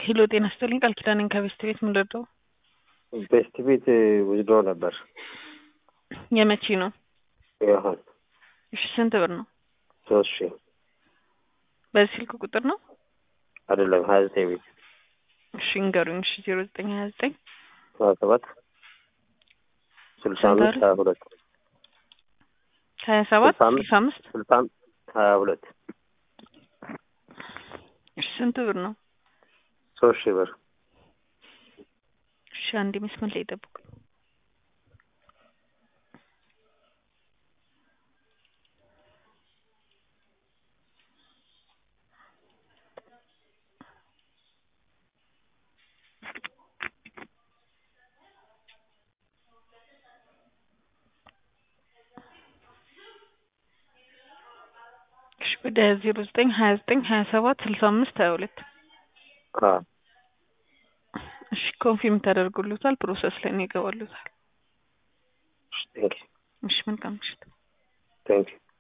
ሄሎ ጤና ይስጥልኝ ቃል ኪዳን ነኝ ከቤስት ቤት ምን ልርዳው? ቤስት ቤት ውዝዶ ነበር የመቼ ነው? ይሆን እሺ ስንት ብር ነው? ሶስት ሺህ በዚህ ስልክ ቁጥር ነው? አይደለም ሀያ ዘጠኝ ቤት እሺ እንገሩኝ። እሺ ዜሮ ዘጠኝ ሀያ ዘጠኝ ሀያ ሰባት ስልሳ ስንት አምስት አለ? ሀያ ሁለት ሀያ ሰባት ስልሳ አምስት ስልሳ አምስት ስልሳ አምስት ሀያ ሁለት እሺ ስንት ብር ነው? ሶስት ሺህ ብር እሺ አንድ መስመር ላይ ጠብቁ። እሺ ወደ ዜሮ ዘጠኝ ሀያ ዘጠኝ ሀያ ሰባት ስልሳ አምስት ሀያ ሁለት አዎ እሺ ኮንፊርም ተደርጎሎታል። ፕሮሰስ ላይ ነው ይገባሉታል። ቴንክ እሺ መልካም ምሽት። ቴንክ